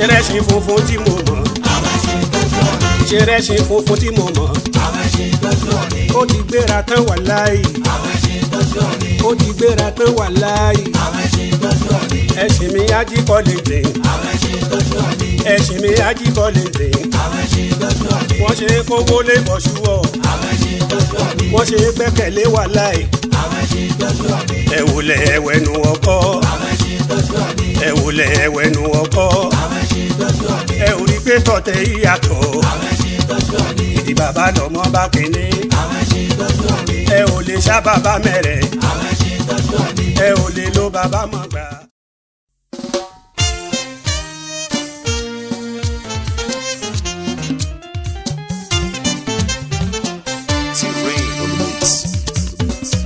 ṣerẹ́ṣin funfun tí mo mọ̀ àwọn ẹṣin tó ṣọ́ ni. ṣerẹ́ṣin funfun tí mo mọ̀ àwọn ẹṣin tó ṣọ́ ni. ó ti gbéra tán wà láàyè àwọn ẹṣin tó ṣọ́ ni. ó ti gbéra tán wà láàyè àwọn ẹṣin tó ṣọ́ ni. ẹṣin mi ajíkọ́ lè dìn àwọn ẹṣin tó ṣọ́ ni. ẹṣin mi ajíkọ́ lè dìn àwọn ẹṣin tó ṣọ́ ni. wọ́n ṣe kówó lè bọ̀ ṣúwọ́ àwọn ẹṣin tó ṣọ́ ni. wọ́n ṣe gbẹ́kẹ̀lé wà láàyè àwọn ẹṣin tó ṣọ́ ni. ẹ wòlẹ̀ ẹwẹ́nu ọkọ́ àwọn ẹṣin tó ṣọ́ ni. ẹ wòlẹ̀ ẹwẹ́nu ọkọ́ àwọn ẹṣin tó ṣọ́ ni. ẹ ò rí pé tọ̀tẹ̀ yíyàtọ̀ àwọn ẹṣin tó ṣọ́ ni. ìdí bàbá lọ́mọ bá kínní àwọn ẹṣin tó ṣọ́ ni. ẹ ò lè ṣá bàbá mẹ́rẹ̀ àwọn ẹṣin tó ṣọ́ ni. ẹ ò lè lo bàbá mọ̀ gbà. T-Rain on the mix.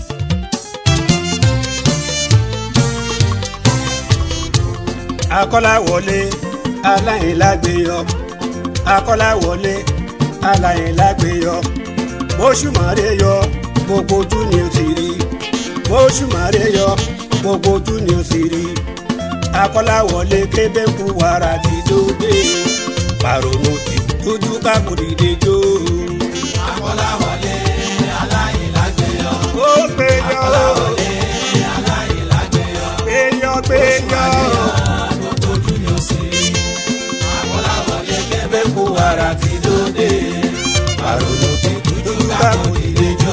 akọ́láwọlé aláìlágbéyọ akọ́láwọlé aláìlágbéyọ bóṣùmọ̀ré yọ gbogbo ojú ni ó ti rí bóṣùmọ̀ré yọ gbogbo ojú ni ó ti rí akọ́láwọlé kébékù wàrà ti dóde pàrọ̀nù ti dójú kákòdìdè jó. Akọ́láwọlé aláìlágbéyọ̀. ó péjọ Akọ́láwọlé aláìlágbéyọ̀. péjọ péjọ Gbogbo ojú ni ó sì rí. Akọ́láwọlé kébékù wàrà ti dóde. Àròlò ti dúdú kákò dìde jó.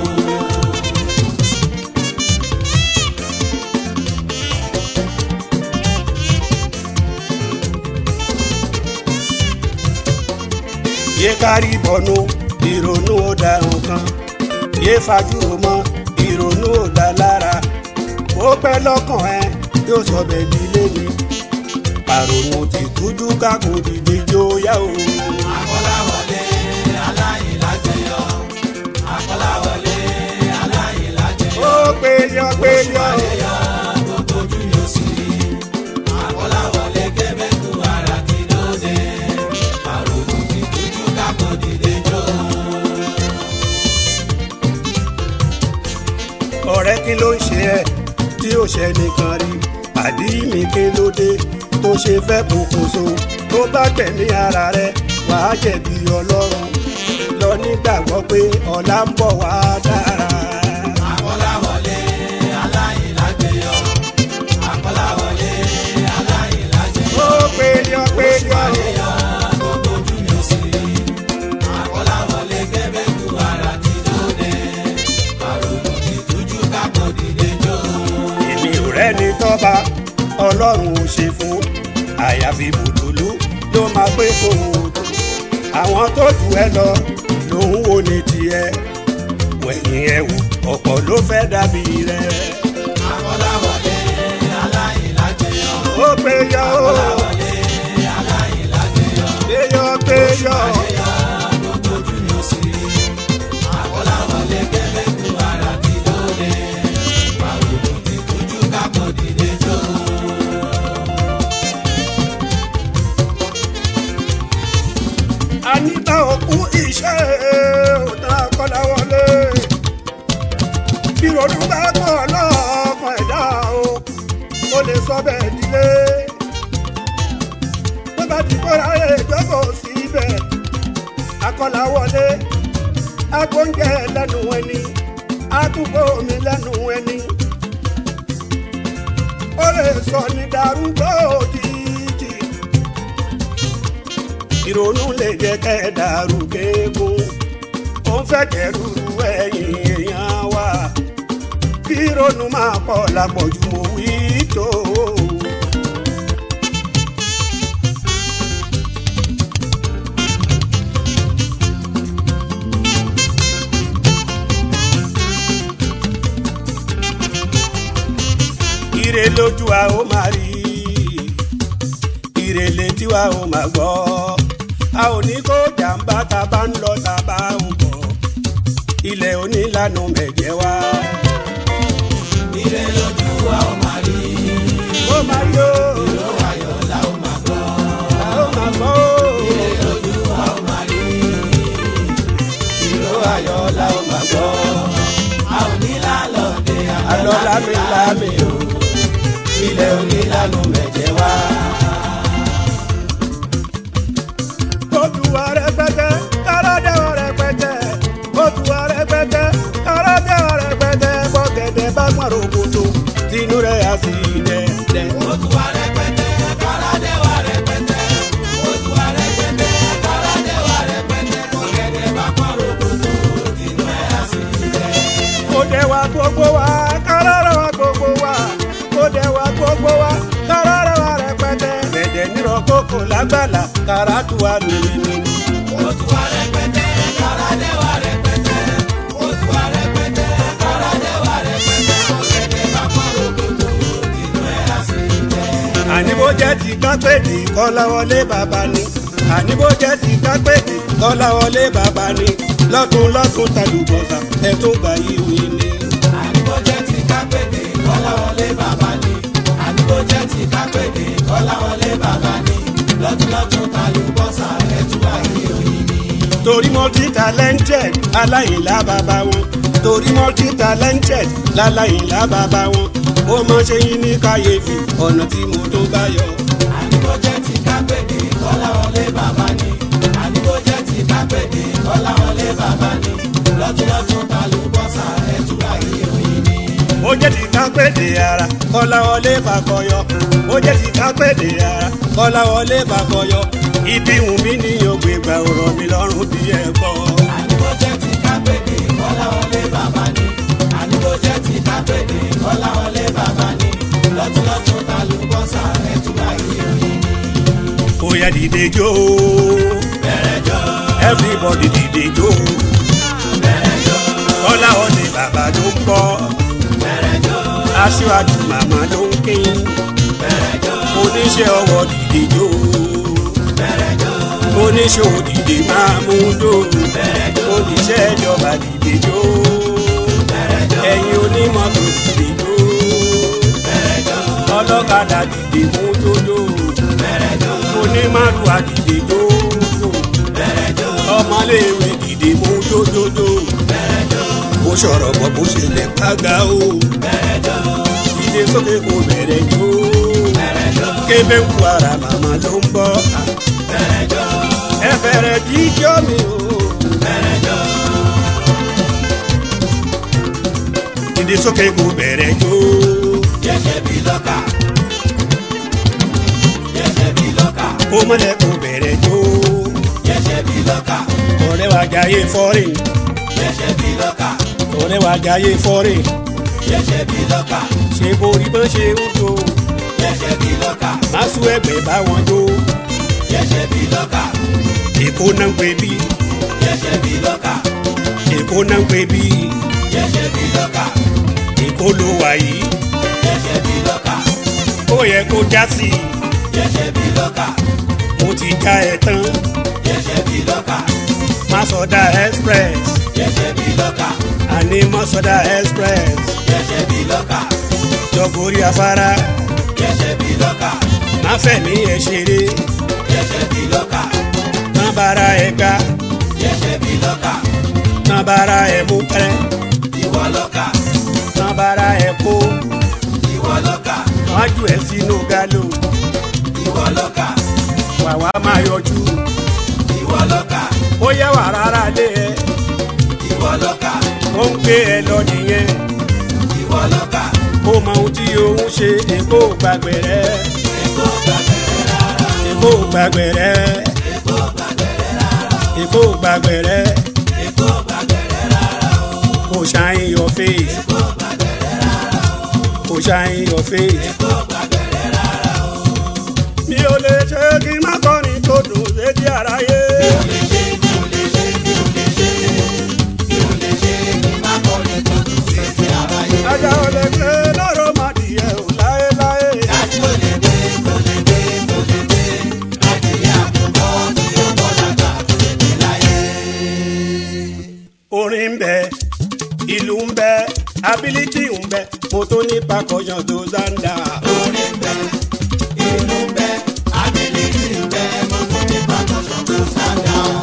yé kárí bọ̀nú ìrònú ó da nǹkan yé fajúro mọ́ ìrònú ó da lára ó pẹ́ lọ́kàn ẹ yóò sọ bẹ́ẹ̀ di lémi àrònú ti dúdú kákò dìde jó yá o. Akọ́láwọlé aláìlágbéyọ̀. Akọ́láwọlé aláìlágbéyọ̀. ó péjọ péjọ Gbogbo ojú ni ó sì rí. Akọ́láwọlé kébékù wàrà ti dóde. Àròlò ti dúdú kákò dìde jó. ọ̀rẹ́ kí ló ń ṣe ẹ́ tí ó ṣe nìkan rí pàdí mi kí ló dé tó ṣe fẹ́ pokùnso tó bá gbẹ̀mí ara rẹ wàá jẹ̀bi ọlọ́run lọ nígbàgbọ́ pé ọ̀la ń bọ̀ wá dára. Akọ́láwọlé aláìlágbéyọ̀. Akọ́láwọlé aláìlágbéyọ̀. ó péjọ péjọ Gbogbo ojú ni ó sì rí. Akọ́láwọlé kébékù wàrà ti dóde. Àròlò ti dúdú kákò dìde jó. èmi ò rẹ́ni tọ́ba ọlọ́run ò ṣe fún àyàfi bùdùlù ló máa pé kó o tó àwọn tó jù ẹ lọ lòun ò ní tiẹ̀ wẹ̀yìn ẹ̀ wò ọ̀pọ̀ ló fẹ́ dàbí rẹ̀ Akọ́láwọlé aláìlágbéyọ̀. ó péjọ ó Akọ́láwọlé aláìlágbéyọ̀. péjọ péjọ Gbogbo ojú ni ó sì rí. Akọ́láwọlé kébékù wàrà ti dóde. Àròlò ti dúdú kákò dìde jó. àníta òkú iṣẹ́ òtá kọ́láwọlé ìrònú bá pọ̀ lọ́kàn ẹ̀dá o ó lè sọ bẹ́ẹ̀ dílé tó bá ti kóra èdòkò síbẹ̀ akọ́láwọlé agbóúnjẹ lẹ́nu ẹni àtúbọ̀ omi lẹ́nu ẹni ó lè sọ ní darúgbó òjijì ìrònú lè jẹ́ kẹ́ ẹ dàrú kéegun ó ń fẹ́ kẹ́rù ẹ̀yìn èèyàn wa kí ìrònú máa pọ̀ lápọ̀jù mo wí tó. ire lójú wa ó máa rí ire létí wa ó máa gbọ́ a ò ní kó jàǹbá ta bá ń lọ ta bá ń bọ̀ ilẹ̀ onílànà mẹ̀jẹ̀ wa. Ire lójú wa ó máa rí. ó máa yó Ìró ayọ̀ la ó máa gbọ́. a ó máa gbọ́ Ire lójú wa ó máa rí. Ìró ayọ̀ la ó máa gbọ́. A ò ní lálọ́dẹ àlọ́ lámìlámì o ilẹ̀ onílànà mẹ̀jẹ̀ wá. inú rẹ̀ á sì dẹ̀dẹ̀. ó tún wá rẹpẹtẹ kárádé wá rẹpẹtẹ ó tún wá rẹpẹtẹ kárádé wá rẹpẹtẹ ọ̀gẹ̀dẹ̀ bá pọ̀ rògbòdò inú ẹ̀ á sì dẹ̀. kó dẹ̀ wá gbogbo wa kárọ̀rọ̀ wa gbogbo wa kó dẹ̀ wá gbogbo wa kárọ̀rọ̀ wa rẹpẹtẹ. dẹ̀dẹ̀ nírọ̀ kókò lágbàlá káràtú wa lórí mi. ó tún wá rẹpẹtẹ kárádé wá rẹpẹtẹ ó tún wá rẹpẹtẹ kárádé wá rẹpẹtẹ ọ̀gẹ̀dẹ̀ bá pọ̀ rògbòdò inú ẹ̀ á sì dẹ̀. àní bó jẹ́ ti kápẹ́ẹ̀dì kọ́láwọlé bàbá ni àní bó jẹ́ ti kápẹ́ẹ̀dì kọ́láwọlé bàbá ni lọ́tún lọ́tún tàlùbọ̀sà ẹ̀ tún gbà yí òyìn ni. àníbójẹ́ ti kápẹ́dé kọ́láwọlé bàbá ni àníbójẹ́ ti kápẹ́dé kọ́láwọlé bàbá ni lọ́túnlọ́tún tàlùbọ́sà ẹ̀túwà yìí òyìn ni. torí multi talented aláìlá bàbá wọn torí multi talented láláìlá bàbá wọn ó mọ ṣe yín ní kàyéfì ọ̀nà tí mo tó bá yọ. àníbójẹ́ ti kápẹ́dé kọ́láwọlé bàbá ni àníbójẹ́ ti kápẹ́dé kọ́láwọlé bàbá ni lọ́túnlọ́tún tàlùbọ́sà ẹ̀túwà yìí òyìn ni. ó jẹ́ ti kápẹ́ẹ̀dì ara kọ́láwọlé fàkọyọ ó jẹ́ ti kápẹ́ẹ̀dì ara kọ́láwọlé fàkọyọ ibi wù mí ní ògbé gbà ọ̀rọ̀ mi lọ́rùn bí ẹ gbọ́. àníbójẹ́ ti kápẹ́dé kọ́láwọlé bàbá ni àníbójẹ́ ti kápẹ́dé kọ́láwọlé bàbá ni lọ́túnlọ́tún tàlùbọ́sà ẹ̀túwà yìí òyìn ni. ó yá dìde jó everybody dìde jó kọ́láwọlé bàbá ló ń bọ̀ aṣíwájú màmá ló ń kín oníṣẹ́ ọwọ́ dìde jó oníṣòwò dìde máa mú dó oníṣẹ́ ìjọba dìde jó ẹ̀yin onímọ̀tò dìde jó ọlọ́kadà dìde mú jójó onímàlúwà dìde jó ọmọléèwé dìde mú jójójó bó sọ̀rọ̀ bọ̀ bó ṣe lè pàgà o dìde sókè kò bẹ̀rẹ̀ jó kébé ń kú ara màmá ló ń bọ̀ ẹ fẹ̀rẹ̀ jíjọ́ mi o. dìde sókè kò bẹ̀rẹ̀ jó Yẹ́sẹ̀ bí lọ́kà. Yẹ́sẹ̀ bí lọ́kà. kó mọ́lẹ̀ kò bẹ̀rẹ̀ jó Yẹ́sẹ̀ bí lọ́kà. ọ̀rẹ́ wa jayé fọ́rìn Yẹ́sẹ̀ bí lọ́kà. ọ̀rẹ́ wa jayé fọ́rìn Yẹ́sẹ̀ bí lọ́kà. ṣe borí bọ́n ṣe ń jó Yẹ́sẹ̀ bí lọ́kà. má sún ẹgbẹ́ bá wọn jó Yẹ́sẹ̀ bí lọ́kà. èkó náà ń pè bí Yẹ́sẹ̀ bí lọ́kà. èkó náà ń pè bí Yẹ́sẹ̀ bí lọ́kà. èkó ló wà yìí Yẹ́sẹ̀ bí lọ́kà. ó yẹ kó já sí i Yẹ́sẹ̀ bí lọ́kà. mo ti já ẹ tán Yẹ́sẹ̀ bí lọ́kà. má sọdá express Yẹ́sẹ̀ bí lọ́kà. àní má sọdá express Yẹ́sẹ̀ bí lọ́kà. jọgórí afárá Yẹ́sẹ̀ bí lọ́kà. má fẹ̀mí ẹ ṣeré Yẹ́sẹ̀ bí lọ́kà. má bára ẹ gbá Yẹ́sẹ̀ bí lọ́kà. má bára ẹ mú pẹ́ Ìwọ lọ́kà. má bára ẹ kó Ìwọ lọ́kà. wájú ẹ sínú gálò Ìwọ lọ́kà. wàwá máa yọjú Ìwọ lọ́kà. ó yẹ wà rárá lé ẹ Ìwọ lọ́kà. ó ń gbé ẹ lọ nìyẹn Ìwọ lọ́kà. ó mọ ohun tí òun ṣe èkó gbàgbé rẹ Èkó gbàgbẹ́rẹ́ rárá. èkó gbàgbé rẹ Èkó gbàgbẹ́rẹ́ rárá. èkó gbàgbé rẹ Èkó gbàgbẹ́rẹ́ rárá o. kò shine your face Èkó gbàgbẹ́rẹ́ rárá o. kò shine your face. Èkó gbàgbẹ́rẹ́ rárá o. mi ò lè ṣe kí n má kọrin tó dùn létí aráyé. Mi ò lè ṣe, mi ò lè ṣe, mi ò lè ṣe. Mi ò lè ṣe kí n má kọrin tó dùn sétí aráyé. ajá ò lè gbé lọ́rọ̀ máa dìyẹ ò láéláé. Dájú kò lè dé, kò lè dé, kò lè dé. Adìyẹ àkùkọ tí ó bọ́ lágbà kò lè dé láyé. orin ń bẹ ìlú ń bẹ ability ń bẹ mo tó ní pakọyàn tó zanda. Orí ń bẹ, ìlú ń bẹ, ability ń bẹ, mo tún ní percussion tó stand out.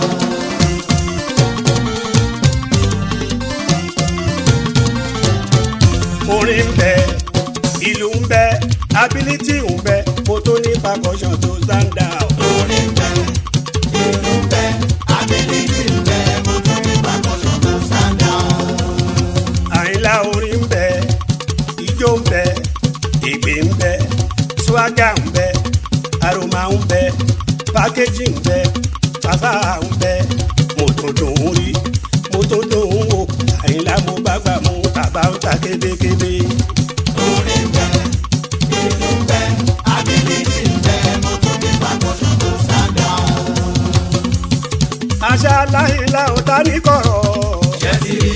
orin ń bẹ ìlú ń bẹ ability ń bẹ mo tó ní pakọyàn tó zanda. Orí ń bẹ, ìlú ń bẹ, ability ń bẹ, mo tún ní percussion tó stand out. àyìnlá orin ń bẹ ijó ń bẹ ìgbé ń bẹ swaga ń bẹ aroma ń bẹ pákéjì ń bẹ fàfà ń bẹ mo tó dùn ún rí mo tó dùn ún wò àyìnlá mo bá gbà mú bàbá ń ta kébékébé. orin bẹ ìlú bẹ ability bẹ mo tún ní percussion tó sága. àṣà láìla ò ta ní kọ̀rọ̀. ṣé ti rí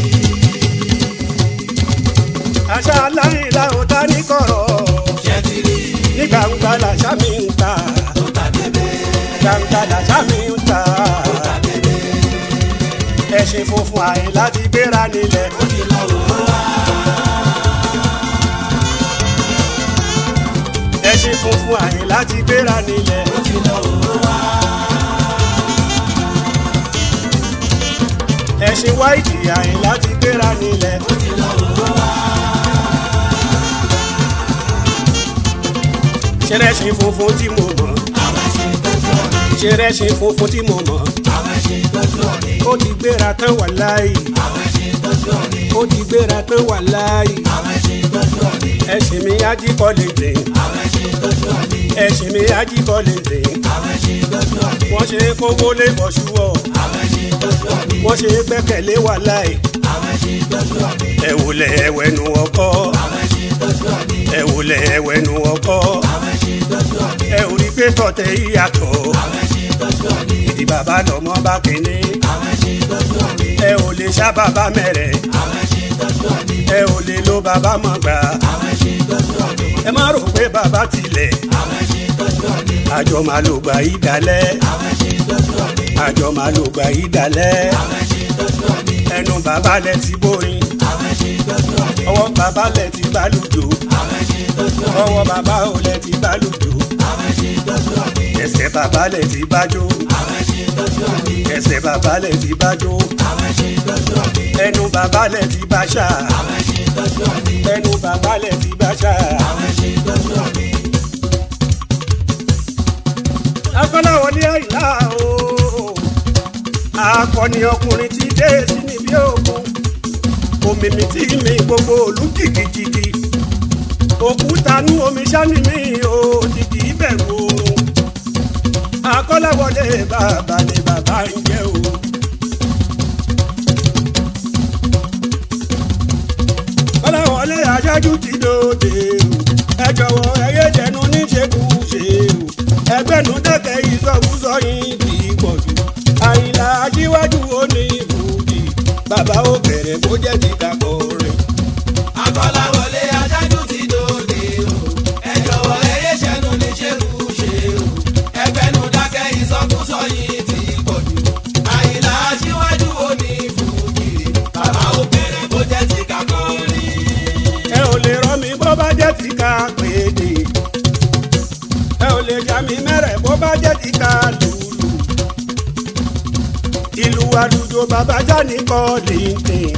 àṣà láìla ò ta ní kọ̀rọ̀. ṣé ti rí ní gbangba làṣà mi ń ta tó ta kébé gbangba làṣà mi ń ta. tó ta kébé ẹṣin funfun àyè láti gbéra nílẹ̀. ó ti lọ wò ó wá. ẹṣin funfun àyè láti gbéra nílẹ̀. ó ti lọ wò ó wá. ẹṣin wáìtì àyè láti gbéra nílẹ̀. ó ti lọ wò ó wá. ṣẹlẹ́ṣin funfun tí mo mọ̀. àwọn ẹṣin tó ṣọ́ ni ṣẹlẹ́ṣin funfun tí mo mọ̀. àwọn ẹṣin tó ṣọ́ ni ó ti gbéra tán wà láàyè. àwọn ẹṣin tó ṣọ́ ni ó ti gbéra tán wà láàyè. àwọn ẹṣin tó ṣọ́ ni ẹṣin mi ají kọ́ lè dè. àwọn ẹṣin tó ṣọ́ ni ẹṣin mi ají kọ́ lè dè. àwọn ẹṣin tó ṣọ́ ni wọ́n ṣe kówó lé bọ̀ṣúwọ̀. àwọn ẹṣin tó ṣọ́ ni wọ́n ṣe gbẹ́kẹ̀lé wà láàyè. àwọn ẹṣin tó ṣọ́ ni ẹ wòlẹ̀ ẹwẹ́nu ọkọ́. àwọn ẹṣin tó ṣọ́ ni ẹ wòlẹ̀ ẹwẹ́nu ọkọ́. àwọn ẹṣin tó ṣọ́ ni ẹ ò rí pé tọ̀tẹ̀ yíyàtọ̀. àwọn ẹṣin tó ṣọ́ ni ìdí bàbá lọ́mọ bá kéne. àwọn ẹṣin tó ṣọ́ ni ẹ ò lè ṣá bàbá mẹ́rẹ̀. àwọn ẹṣin tó ṣọ́ ni ẹ ò lè lo bàbá mọ̀ gbà. àwọn ẹṣin tó ṣọ́ ni ẹ má rò pé bàbá tilẹ̀. àwọn ẹṣin tó ṣọ́ ni àjọ máa lò gbà yí dalẹ̀. àwọn ẹṣin tó ṣọ́ ni àjọ máa lò gbà yí dalẹ̀. àwọn ẹṣin tó ṣọ́ ni ẹnu bàbá lẹ ti bóyin. àwọn ẹṣin tó ṣọ́ ni ọwọ́ bàbá lẹ ti gbàlùjò. àwọn ẹṣin tó ṣọ́ ni ọwọ́ bàbá ò lẹ ti gbàlùjò. àwọn ẹṣin tó ṣọ́ ni ẹsẹ̀ bàbá lẹ ti bájó. àwọn ẹṣin tó ṣọ́ ni ẹsẹ̀ bàbá lẹ ti bájó. àwọn ẹṣin tó ṣọ́ ni ẹnu bàbá lẹ ti báṣà. àwọn ẹṣin tó ṣọ́ ni ẹnu bàbá lẹ ti báṣà. àwọn ẹṣin tó ṣọ́ ni akọ́láwọlé àìlá o akọni ọkùnrin ti dé sí níbi òkun òmìmì tí mi gbogbo òlú jìgìjìgì òkúta nú omi sani mi ò jìgì ìbẹ̀rù oorun akọ́láwọlé bàbá ni bàbá ń jẹ́ o. kọ́láwọlé aṣáájú ti dòde o ẹ jọ̀wọ́ ẹ yé jẹnu níṣekúṣe o ẹgbẹ́nu dẹ́kẹ̀ ìsọkúsọ yín kì í pọ̀ jù àyìnlá aṣíwájú ó ní ìfújì bàbá ó bẹ̀rẹ̀ bó jẹ́ ti dàpọ̀ rẹ̀. Akọ́láwọlé adájú ti dòde o. Ẹ jọ̀wọ́ ẹ yé ṣẹ́nu ní ṣekúṣe o. Ẹgbẹ́nu dákẹ́ ìsọkúsọ yìí ti pọ̀ jù. Àyìnlá aṣíwájú ó ní fújì. Bàbá ó bẹ̀rẹ̀ bó jẹ́ ti kakọ́rí. ẹ ò lè rọ mi bó bá jẹ́ ti ká péde ẹ ò lè já mi mẹ́rẹ̀ bó bá jẹ́ ti ká lùlù ìlú àlùjọ bàbá jáde kọ́ lẹ́ńtẹ̀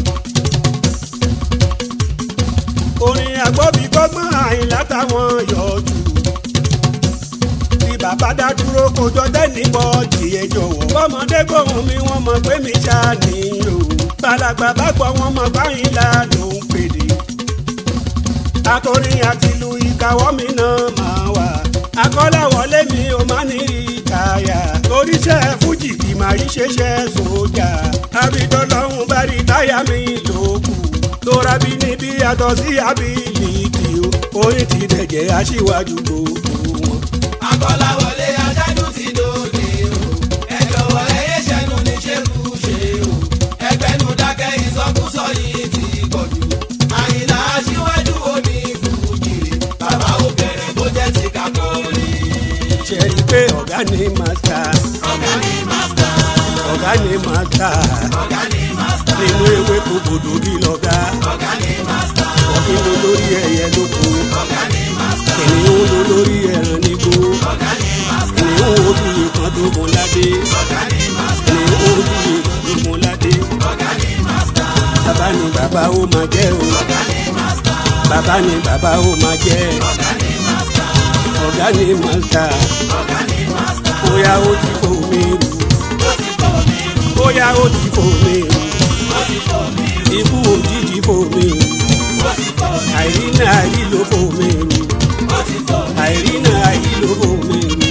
orin àgbọ̀bí gbọ́gbọ́n àyìnlá táwọn yọjú bí bàbá dá dúró kojọ tẹ́nìbọ̀ tiẹ̀ jọ̀wọ́ bọ́mọdé gbóhùn mi wọ́n mọ̀ pé mi ṣáà nìyó balàgbà bá gbọ́ wọn mọ̀ báyìí la ló ń pèdè akọrin àti ìlú ìkàwọ́ mi náà máa wà. akọ́láwọlé mi ò má ní ìkàyà. oríṣẹ́ fújì kì máa rí ṣeṣẹ́ sójà. abidọ́lọ́hún bá rí táyà mi lókù. tóra bí níbi yàtọ̀ sí abilitì o. orin ti dẹ̀jẹ̀ aṣíwájú gbogbo wọn. Akọ́láwọlé adájú ti dòde o. Ẹ jọ̀wọ́ ẹ yé ṣẹ́nu ní ṣekúṣe o. Ẹgbẹ́nu dákẹ́ ìsọkúsọ yìí ti pọ̀ jù. Àyìnlá aṣíwájú ó ní fújì. Bàbá ó bẹ̀rẹ̀ bó jẹ́ ti kakọ́rí. ṣe rí i pé ọ̀gá ni màsítà. Ọ̀gá ni mástà. ọ̀gá ni màsítà. Ọ̀gá ni mástà. nínú ewé kòkòdò bí lọ́gá. Ọ̀gá ni mástà. ọ̀gbìn ló lórí ẹyẹ lóko. Ọ̀gá ni mástà. kìnìún ló lórí ẹran nígbó. Ọ̀gá ni mástà. kìnìún ojú ìkan tó mọ ládé. Ọ̀gá ni mástà. kìnìún ojú ìkan tó mọ ládé. Ọ̀gá ni mástà. bàbá ni bàbá ó máa jẹ́ o. Ọ̀gá ni mástà. bàbá ni bàbá ó máa jẹ́. Ọ̀gá ni mástà. ọ̀gá ni màsítà. Ọ̀gá ni mástà. bóyá ó ti fò mí rù. Ó ti fò mí rù. bóyá ó ti fò mí rù. Ó ti fò mí rù. ikú òjijì fò mí rù. Ó àìrínà àìrílòfò mi rù àìrínà àìrílòfò mi rù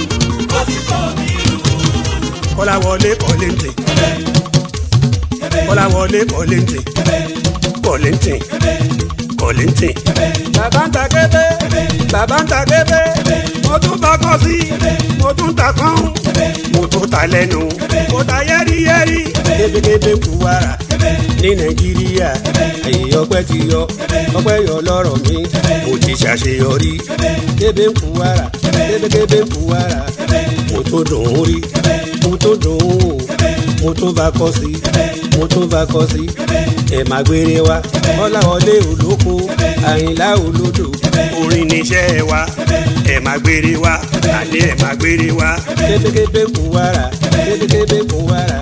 kọ́láwọlé kọ́lẹ́ǹtì kọ́láwọlé kọ́lẹ́ǹtì kọ́lẹ́ǹtì kọ́lẹ́ǹtì. bàbá ń ta kébé bàbá ń ta kébé mo tún ta kọ́ sí mo tún ta kán mo tún ta lẹ́nu mo ta yẹ́rìyẹ́rì kébékébé kú wàrà ní nàìjíríà èyí ọpẹ́ ti yọ ọpẹ́ yọ lọ́rọ̀ mi mo ti ṣàṣeyọrí kébé kú wàrà kébékébé kú wàrà mo tún dùn ún rí mo tún dùn ún wò mo tún bá kọ́ sí mo tún bá kọ́ sí ẹ̀ má gbére wa ọláwọlé olóko àyìnlá olódò orin níṣẹ́ wa ẹ̀ má gbére wa àní ẹ̀ má gbére wa kébékébé kú wàrà kébékébé kú wàrà.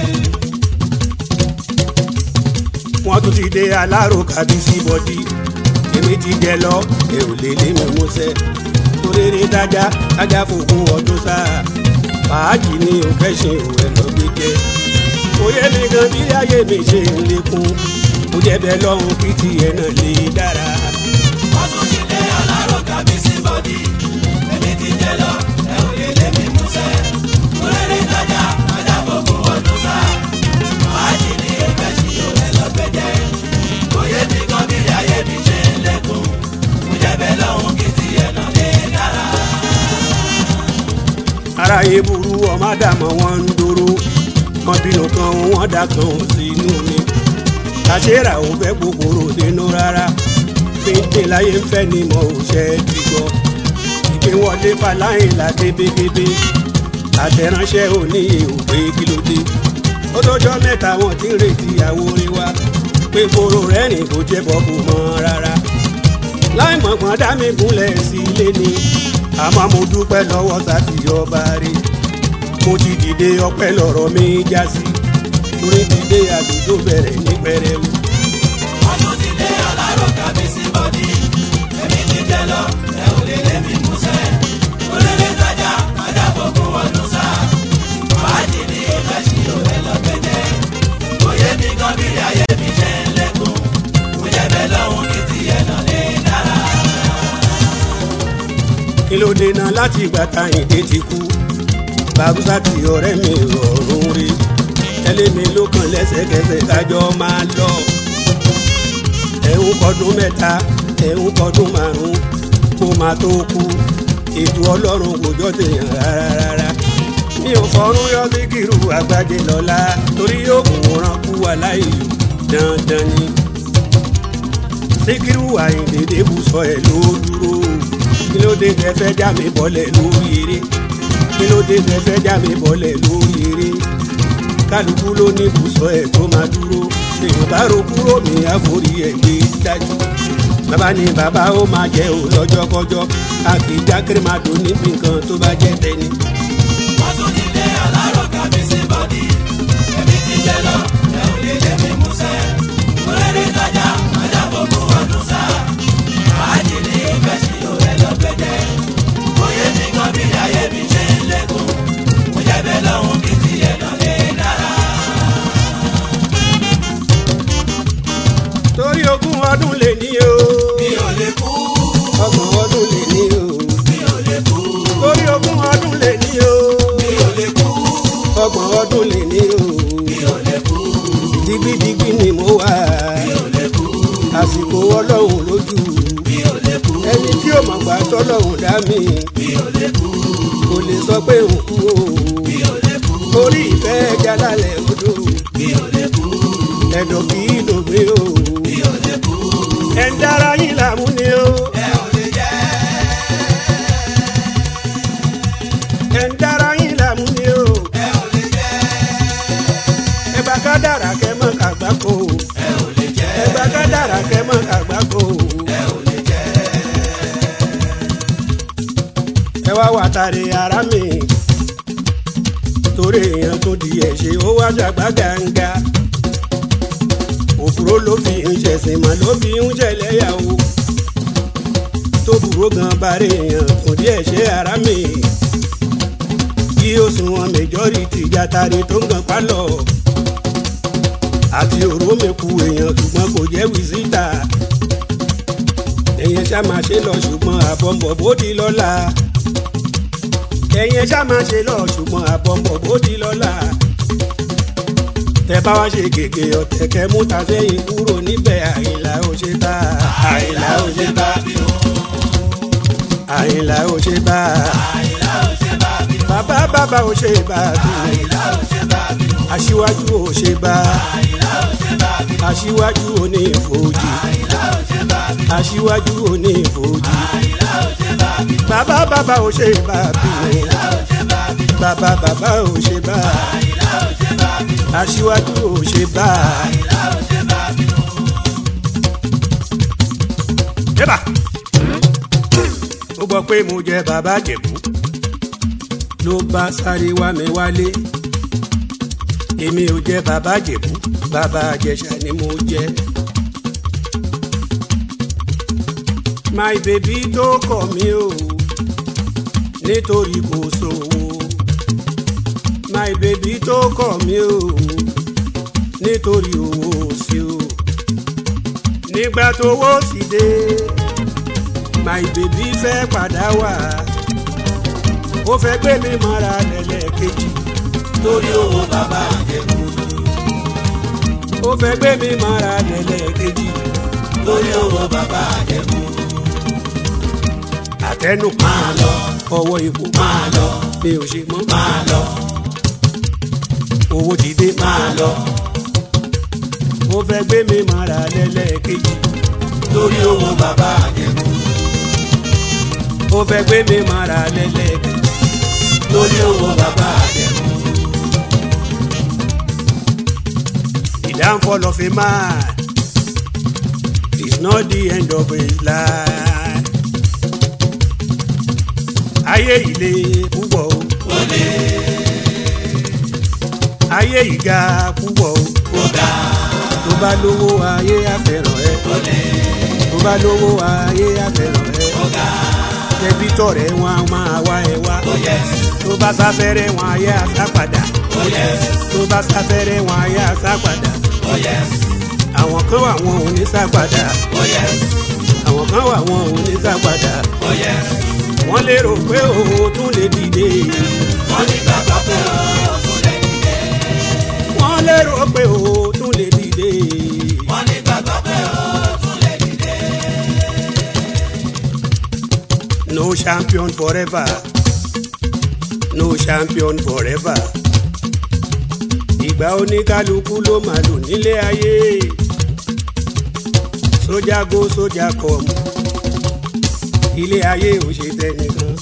wọ́n tún ti dé alárò kábíyèsí bọ́dí èmi ti jẹ lọ ẹ ò lè lé mi músẹ́ torére dájá dájá fògùn ọdún sáà fàájì ni ò fẹ́ ṣe ò ẹ lọ gbé jẹ òye mi gan bí ayé mi ṣe ń lékún ó jẹ́ bẹ́ẹ̀ lọ́hùn kí tiẹ̀ náà lè dára. wọ́n tún ti dé alárò kábíyèsí bọ́dí èmi ti jẹ lọ ẹ ò lè lé mi músẹ́ múlẹ́rẹ́ ìtajà ajá gbogbo ọdún sá fàájì ní ìfẹ́ sí òwe lọ́gbẹ́jẹ́ òye mi kan bí ayé mi ṣe ń lékún mo jẹ́ bẹ́ẹ̀ lọ́hùn kí tiẹ̀ náà lè dára. aráyé burú ọmọ àdàmọ́ wọn ń dúró wọn bínú kan wọn dà kan ò sínú mi àṣírà ò fẹ́ kòkòrò dénú rárá pínpín láyé ń fẹ́ ni mo ò ṣe é ti gbọ́ ìgbé wọlé faláyìn la kébékébé àtẹ̀ránṣẹ́ òníye ò pé kí ló dé ó lọ́jọ́ mẹ́ta wọn ti ń retí àwòrán wa pé koro rẹ́rìn kò jẹ́ bọ́ kò mọ́ rárá láì mọ̀gbọ́n dá mi gúnlẹ̀ sí ilé ni àmọ́ mo dúpẹ́ lọ́wọ́ sátìyọba rí mo ti dìde ọpẹ́ lọ́rọ̀ mi já sí torí ti dé àdúgbò bẹ̀rẹ̀ ní pẹrẹwu. wọ́n tún ti dé alárò kábíyèsí bọ́dí èmi ti jẹ lọ ẹ ò lè lé mi músẹ́ múlẹ́rẹ́ ìtajà ajá gbogbo ọdún sá fàájì ní ìfẹ́ sí òwe lọ́gbẹ́jẹ́ òye mi kan bí ayé mi ṣe ń lékún mo jẹ́ bẹ́ẹ̀ lọ́hùn kí tiẹ̀ náà lè dára. kí ló dènà láti ìgbà táyìndé ti kú bàbúsà tí ọ̀rẹ́ mi rọrùn rí tẹ́lẹ̀ mi ló kàn lẹ́sẹ̀kẹsẹ̀ kájọ máa lọ ẹ̀hún kọdún mẹ́ta ẹ̀hún kọdún márùn kó máa tó kú ètò ọlọ́run kò jọ tèèyàn rárá rárá mi ò fọrún yọ sí kírù àgbàjẹ lọ́la torí yóò kún ran kú aláìlú dandan ni síkírù àyìndédé bùsọ ẹ̀ ló dúró kí ló dé tẹ fẹ́ já mi bọ́lẹ̀ lórí eré kí ló dé tẹ fẹ́ já mi bọ́lẹ̀ lórí eré kálukú ló ní bùsọ ẹ̀ tó máa dúró èèyàn bá ro kúrò ní àforí ẹ̀ gbé dájú bàbá ni bàbá ó máa jẹ́ ò lọ́jọ́kọ́jọ́ a kì í já kérémàdó níbi nǹkan tó bá jẹ́ tẹ́ni. wọ́n tún ti dé alárò kábíyèsí bọ́dí èmi ti jẹ lọ ẹ ò lè lé mi músẹ́ múlẹ́rẹ́ ìtajà ajá gbogbo ọdún sá fàájì ní ìfẹ́ sí òwe lọ́gbẹ́jẹ́ òye mi kan bí ayé mi ṣe ń lékún mo jẹ́ bẹ́ẹ̀ lọ́hùn kí tiẹ̀ náà lè dára. torí ogún ọdún lè ní o mi ò lè kú ọgbọ̀n ọdún lè ní o mi ò lè kú torí ogún ọdún lè ní o mi ò lè kú ọgbọ̀n ọdún lè ní o mi ò lè kú digbidigbi ni mo wà mi ò lè kú àsìkò ọlọ́run lójú mi ò lè kú ẹni tí ò mọ̀ gbà tọ́lọ́run dá mi mi ò lè kú kò lè sọ pé òun kú o mi ò lè kú orí ìfẹ́ ẹja lálẹ́ odò mi ò lè kú ẹ̀dọ̀ kì í dògbé o mi ò lè kú ẹ̀ ń dára yín làmú ni o ẹ ò lè jẹ́ ẹ̀ ń dára yín làmú ni o ẹ ò lè jẹ́ ẹ bá ká dára kẹ́ mọ́ kàgbákò ẹ ò lè jẹ́ ẹ bá ká dára kẹ́ mọ́ kàgbákò ẹ ò lè jẹ́ ẹ wá wà tàrí ara mi torí èèyàn tó di ẹ̀ ṣe ó wá ṣàgbá gàǹgà òfuró ló fi ń ṣẹ̀sìn mọ́ ló fi ń ṣẹlẹ́yàwó tó burú gan bàrẹ̀ èèyàn kò díẹ̀ ṣe ara mi kí ó sùn wọn majority jàtàrí tó ń gan pálọ̀ àti òró mi ku èèyàn ṣùgbọ́n kò jẹ́ wíṣítà ẹ̀yẹn ṣá máa ṣe lọ ṣùgbọ́n àbọ̀mọ̀ bó di lọ́la ẹ̀yẹn ṣá máa ṣe lọ ṣùgbọ́n àbọ̀mọ̀ bó di lọ́la tẹ bá wá ṣe gègé ọ̀tẹ̀ kẹ mú ta sẹ́yìn kúrò níbẹ̀ àyìnlá ò ṣe bá àyìnlá ò ṣe bá àyìnlá ò ṣe bá bàbá bàbá ò ṣe bá aṣíwájú ò ṣe bá aṣíwájú ò ní ìfòjì aṣíwájú ò ní ìfòjì bàbá bàbá ò ṣe bá bí bàbá bàbá ò ṣe bá aṣíwájú ò ṣe bá. Eba ó gbọ́ pé mo jẹ bàbá jẹ̀bú ló bá sáré wá mi wálé èmi ò jẹ bàbá jẹ̀bú bàbá àjẹsà ni mo jẹ. my baby tó kọ̀ mí o nítorí kò sówó my baby tó kọ̀ mí o nítorí owó sí o nígbà tó wó sí dé my baby fẹ́ padà wá ó fẹ́ gbé mi mọ́ra lẹ́lẹ́kejì torí owó bàbá àjẹkù ó fẹ́ gbé mi mọ́ra lẹ́lẹ́kejì torí owó bàbá àjẹkù àtẹnu máa lọ ọwọ́ ipò máa lọ mi ò ṣe mọ́ máa lọ owó ti dé máa lọ ó fẹ́ gbé mi mọ́ra lẹ́lẹ́kejì torí owó bàbá àjẹkù ó fẹ́ gbé mi mọ́ra lẹ́lẹ́kejì torí owó bàbá àjẹkù the downfall of a man is not the end of his life. ayé ilé púpọ̀ o. ó lé ayé ìga púpọ̀ o. ó ga tó bá lówó ayé àfẹ́ràn ẹ. ó lé tó bá lówó ayé àfẹ́ràn ẹ. ó ga tẹbí tọ̀rẹ́ wọn a máa wá ẹ wá. ó yẹ tó bá sáfẹ́rẹ́ wọn ayé àsápadà. ó yẹ tó bá sáfẹ́rẹ́ wọn ayé àsápadà. ó yẹ àwọn kan wà wọn ò ní sápadà. ó yẹ àwọn kan wà wọn ò ní sápadà. ó yẹ wọ́n lérò pé òun tún lè dìde. wọ́n ní bàbá pé ó tún lè dìde wọ́n lérò pé òun tún lè dìde. wọ́n ní bàbá pé ó tún lè dìde no champion forever no champion forever. ìgbà oníkálukú ló máa lò nílé ayé. sójà go sójà come ilé ayé ò ṣe tẹnìkan.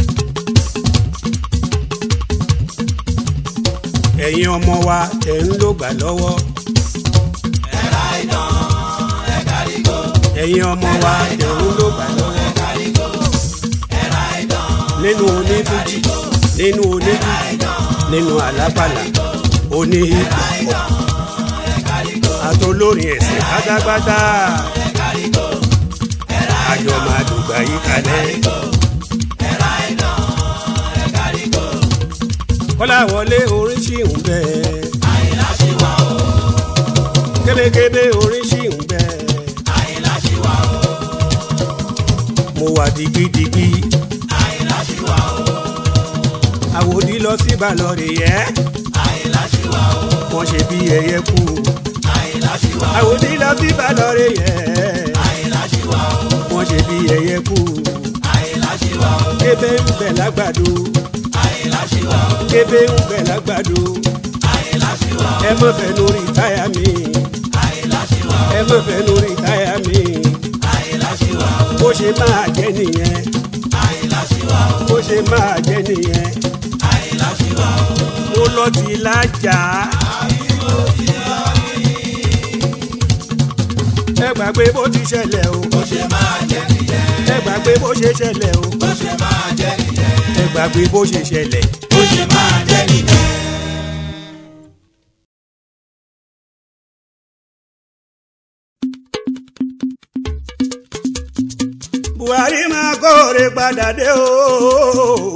ẹ̀yin ọmọ wa ẹ̀ ń lò gbà lọ́wọ́. ẹ̀ka ìdán ẹ̀ka rígo ẹ̀yin ọmọ wa ẹ̀ ń lò gbà lọ́wọ́. ẹ̀ka rígo ẹ̀ka ìdán nínú onífújì nínú oníjù nínú àlápàlà oní hip-hop àtolórin ẹ̀sìn pátápátá ẹ̀ka rígo àjọ máa dùgbà yí kalẹ̀. ẹ̀ka ìdán ẹ̀ka rígo kọ́láwọlé orin ṣì ń bẹ àyìnlá ṣì wà ó kébékébé orin ṣì ń bẹ àyìnlá ṣì wà ó mo wà digidigi àyìnlá ṣì wà ó àwòdì lọ sí balọ̀rì yẹ àyìnlá ṣì wà ó wọ́n ṣe bí ẹyẹ kú àyìnlá ṣì wà ó àwòdì lọ sí balọ̀rì yẹ àyìnlá ṣì wà ó wọ́n ṣe bí ẹyẹ kú àyìnlá ṣì wà ó kébé ń bẹ lágbàdo àyìnlá ṣì wà ó kébé ń bẹ lágbàdo àyìnlá ṣì wà ó ẹ má fẹ́ lórí táyà mi àyìnlá ṣì wà ó ẹ má fẹ́ lórí táyà mi àyìnlá ṣì wà ó bó ṣe máa jẹ́ nìyẹn àyìnlá ṣì wà ó bó ṣe máa jẹ́ nìyẹn àyìnlá ṣì wà ó mo lọ ti lájà. ẹ gbàgbé bó ti ṣẹlẹ̀ o bó ṣe máa jẹ́ nìyẹn ẹ gbàgbé bó ṣe ṣẹlẹ̀ o bó ṣe máa jẹ́ nìyẹn ẹ gbàgbé bó ṣe ṣẹlẹ̀. bó ṣe máa jẹ́ nìyẹn. buhari máa kóore padà dé o.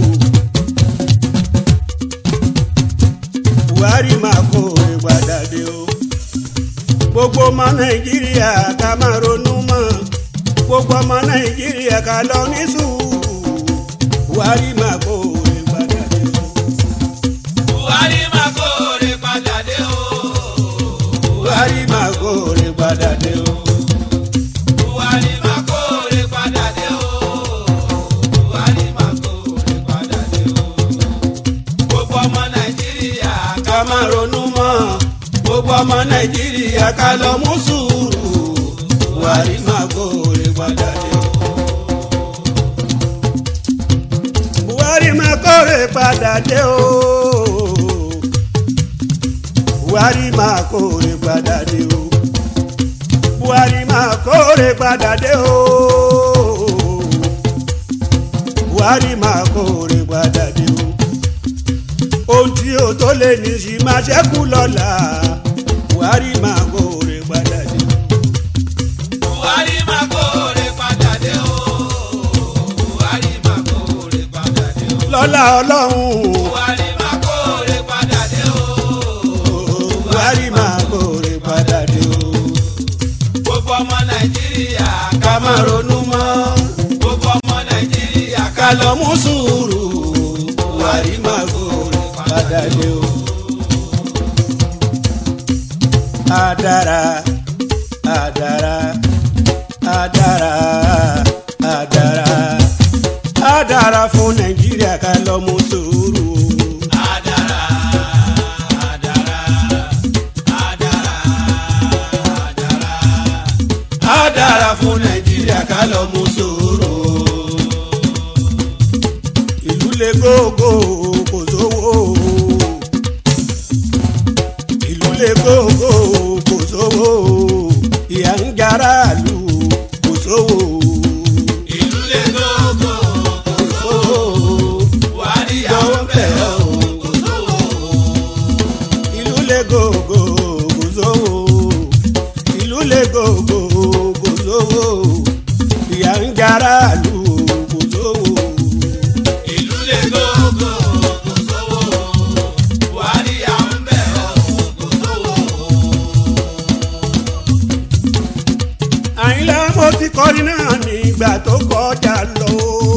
buhari máa kóore padà dé o. gbogbo ọmọ nàìjíríà ká máa ronú mọ́ gbogbo ọmọ nàìjíríà ká lọ ní sùúrù buhari máa kó orin padà dé o. buhari máa kóore padà dé o. buhari máa kó orin padà dé o. buhari máa kóore padà dé o. buhari máa kóore padà dé o. gbogbo ọmọ nàìjíríà ká má ronú mọ́ gbogbo ọmọ nàìjíríà ká lọ mú sùúrù buhari máa kó orin padà dé o. buhari máa kó orin padà dé o. buhari máa kó orin padà dé o. buhari máa kó orin padà dé o. buhari máa kó orin padà dé o ohun tí o tó lè ní sí máa ṣẹ́kù lọ́la buhari máa kóore padà dé. buhari máa kóore padà dé o. buhari máa kóore padà dé o. lọ́la ọlọ́run buhari máa kóore padà dé o. buhari máa kóore padà dé o. gbogbo ọmọ nàìjíríà ká má ronú mọ́ gbogbo ọmọ nàìjíríà ká lọ mú sùúrù buhari máa kóore padà dé o. Adara, adara, adara, adara, adara fún Nàìjíríà ká lọ mú sùúrù. Adara, adara, adara, adara. Adara fún Nàìjíríà ká lọ mú sùúrù. Ìlú le gógó kò sówó. Ìlú le gógó kò sówó. Ìyà ń jara lù kò sówó. Ìlú lè gógó, Kò sówó. Buhari àwọn bẹ̀ ọ́, kò sówó. ìlú le gògò kò sówó ìlú le gògò kò sówó ìyà ń jara lù kò sówó. Ìlú lè gógó, kò sówó. Buhari àwọn bẹ̀ ọ́, kò sówó. àyìnlá mo ti kọrin náà nígbà tó kọjá lọ.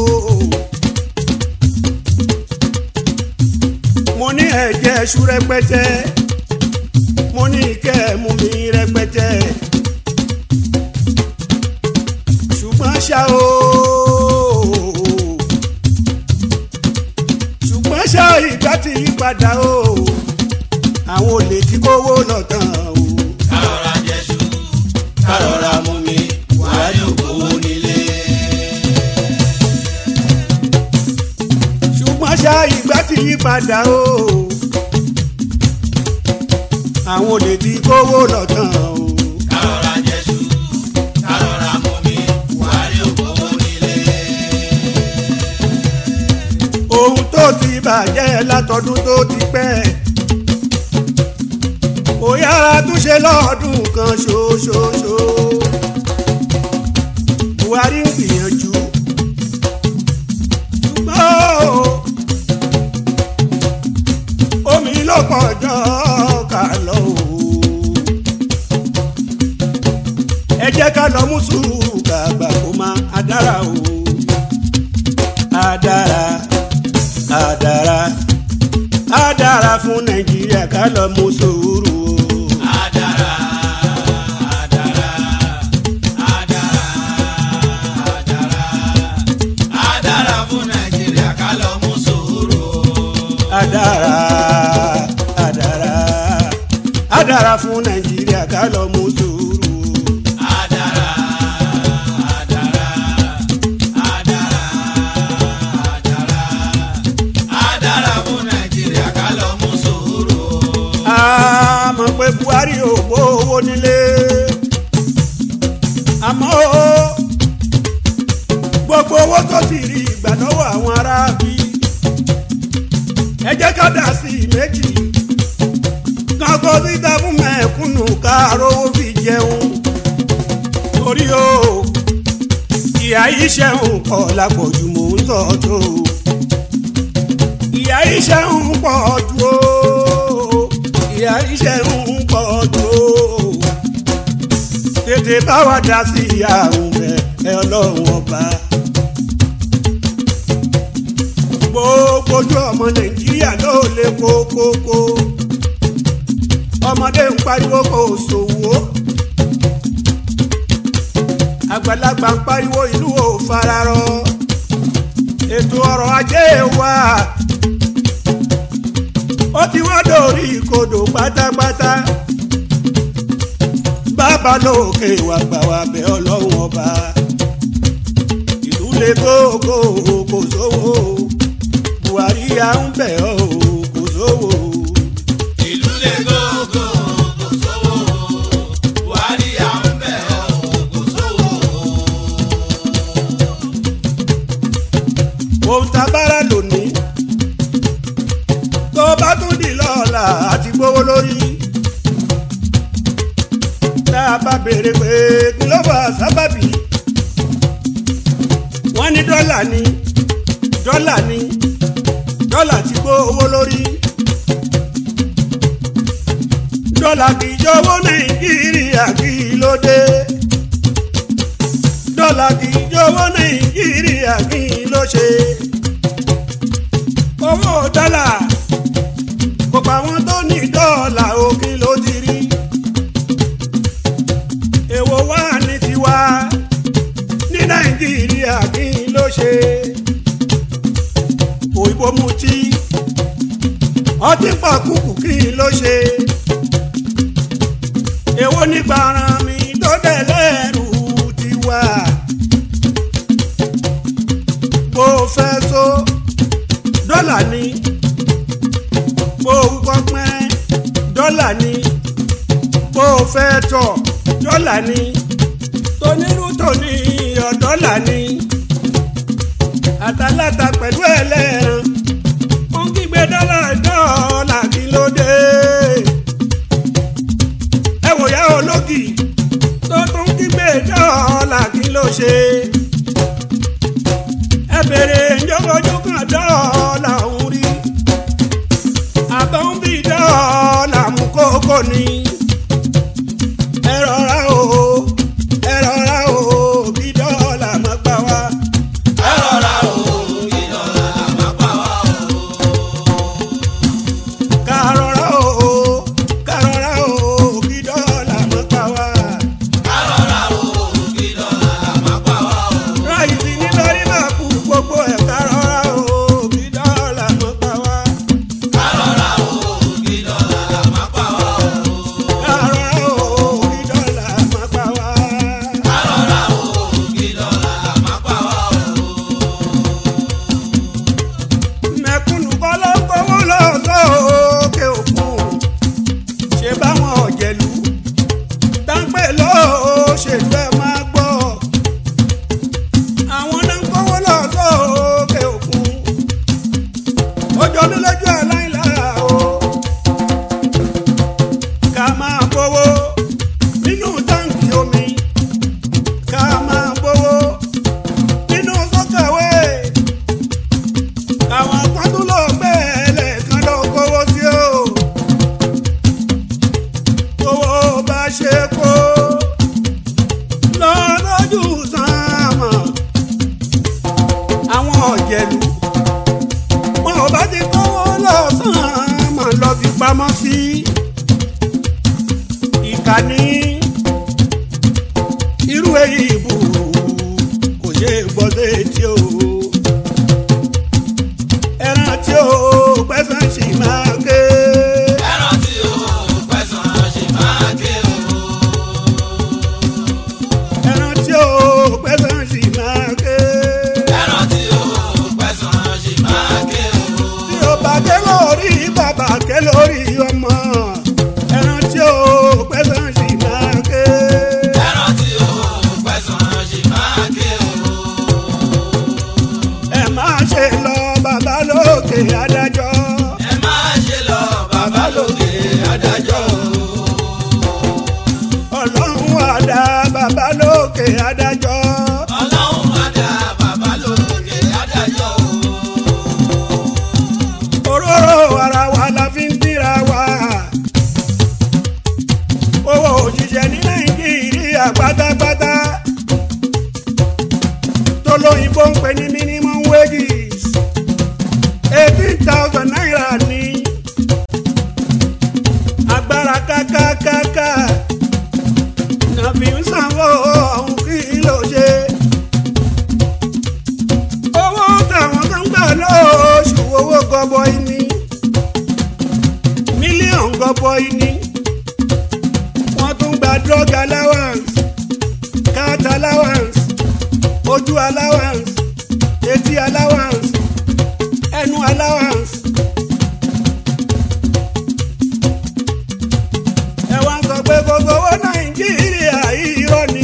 mo ní ẹ̀jẹ̀ ṣú rẹpẹtẹ mo ní ìkẹ́ mú mi rẹpẹtẹ ṣùgbọ́n ṣá o ṣùgbọ́n ṣá ìgbà tí yí padà o àwọn olè tí kówó lọ tán o Kárọ̀ra jẹ́ṣu, kárọ̀ra mú mi, Buhari ò gbowó nílé. ṣùgbọ́n ṣá ìgbà tí yí padà o àwọn olè tí kówó lọ tán o Kárọ̀ra jẹ́ṣu, kárọ̀ra mú mi, Buhari ò gbowó nílé. ohun tó ti bàjẹ́ látọdún tó ti pẹ́ kò yára túnṣe lọ́ọ̀dún kan ṣoṣoṣo Buhari ń gbìyànjú ṣùgbọ́n o, omi ló pọ̀jọ́ ká lọ o ẹ jẹ́ ká lọ mú sùúrù kàgbà kó má a dára o adara adara adara fún nàìjíríà ká lọ mú sùúrù o. Adara, adara, adara, adara. Adara fún Nàìjíríà ká lọ mú sùúrù. adara adara adara fún nàìjíríà ká lọ mú sùúrù o. Adara, adara, adara, adara. Adara fún Nàìjíríà ká lọ mú sùúrù. a mọ̀ pé buhari ò gbó owó nílé àmọ́ o, gbogbo owó tó ti rí ìgbà lọ́wọ́ àwọn aráabí ẹ jẹ́ ká dà sí i méjì kankan síta fún mẹ̀kúnnù káàrówó fi jẹun torí o ìyá yìí ṣẹ̀hún pọ̀ lápọ̀jù mò ń sọ tó ìyá yìí ṣẹ̀hún pọ̀ jù o ìyá yìí ṣẹ̀hún pọ̀ jù o tètè bá wa dá sí àrùn bẹ́ẹ̀ ẹ ọlọ́run ọba. gbogbo ojú ọmọ nàìjíríà ló lè kókókó ọmọdé ń pariwo kò sòwò àgbàlagbà ń pariwo ìlú ò fararọ ètò ọrọ̀ ajé wa ó ti wá dórí ìkodò pátápátá bàbá lókè wà gbà wá bẹ̀ ọlọ́run ọba ìlú lè gógó kò sówó buhari à ń bẹ̀ ọ́ kò sówó. ìlú lè gógó kò sówó buhari à ń bẹ̀ ọ́ kò sówó. ohun tá a bára lónìí tó bá tún di lọ́la àti gbówó lórí tá a bá béèrè pé kí ló fà sábàbí wọ́n ní dọ́là ni dọ́là ni dọ́là ti gbówó lórí dọ́là kì í jọ̀wọ́ nàìjíríà kí ló dé dọ́là kì í jọ̀wọ́ nàìjíríà kí ló ṣe. owó dọ́là kò pa àwọn tó ní dọ́là òkè ló ti rí. èwo wà ní tiwa ní nàìjíríà kí ló ṣe. òyìnbó mutí ọtí pàkúkù kí ló ṣe. èwo ní gbàràn mi tó dẹ̀ lẹ́rù tiwa bó fẹ́ so dọ́là ni bó kọ́ pẹ́ dọ́là ni bó fẹ́ tọ̀ dọ́là ni tonírú tòní iyọ̀ dọ́là ni àtàlátà pẹ̀lú ẹlẹ́ran ó ń kígbe dọ́là dọ́là kí ló dé ẹ wòyá ológì tó tún kígbe dọ́là kí ló ṣe ẹ bèrè njọ́bọ́jú kan dọ́ọ̀là ń rí àbọ̀ ń bí dọ́ọ̀là mú kókó ni ẹ rọra o ẹ rọra o bí dọ́ọ̀là má gbà wá. ẹ rọra o kí dọ́là má pa wá o. ká rọra o ká rọra o bí dọ́ọ̀là má gbà wá. ẹ rọra o kí dọ́là má pa wá o. ráìsì ní lórí máa kú gbogbo ẹ̀ ká rọra o bí dọ́ọ̀là má gbà wá. ẹ rọra o kí dọ́là má pa wá o. ká rọra o bí dọ́ọ̀là má gbà wá. ẹ rọra o kí dọ́là má pa wá o. mẹ̀kúnnù kọ́ ló ń kówó lọ sókè òkun ṣe báwọn ọ̀jẹ̀lú táǹpẹ̀ lóṣèlú ẹ̀ máa gbọ́ àwọn náà ń kówó lọ sókè òkun ó jọ mí lójú aláìlára o ká máa gbowó nínú táǹkì omi ká máa gbowó nínú sọ́kàwé àwọn akọ́tún ló bẹ́ẹ̀lẹ̀ kan ló kówó sí o. owó bá ṣe kó lọ́lọ́jú sàmà. àwọn ọ̀jẹ̀lú wọn ò bá ti kówó lọ́sàn-án lọ fi pamọ́ sí. ìkànnì irú èyí ìbò kò ṣe é gbọ́ sétí o ẹran tí ó pẹ́sàn sì máa ké. ẹran tí o pẹ̀sán ṣe máa ké o. ẹran tí ó pẹ́sàn sì máa ké. ẹran tí o pẹ̀sán ṣe máa ké o. tí ó bá ké lórí bàbá ké lórí ọmọ. ẹran tí ó pẹ́sàn sì máa ké. ẹran tí o pẹ̀sán ṣe máa ké o. ẹ máa ṣe lọ bàbá lókè adájọ́. ẹ máa ṣe lọ bàbá lókè adájọ́ o. ọlọ́run àdá bàbá lókè adájọ́. ọlọ́run máa dá bàbá lókè adájọ́ o. òróró ara wa la fi ń díra wa. owó òṣìṣẹ́ ní nàìjíríà pátápátá. òyìnbó ń pè ní minimum wages eighteen thousand naira ní agbára kákákáká nàbí ń sanwó ọ̀hún kí ló ṣe. owó táwọn kan gbà lóṣù owó gọbọi ní mílíọ̀nù gọbọi ní wọ́n tún gba drug allowance cat allowance ojú allowance etí allowance ẹnu allowance. ẹ wá ń sọ pé gbogbo owó nàìjíríà irọ́ ni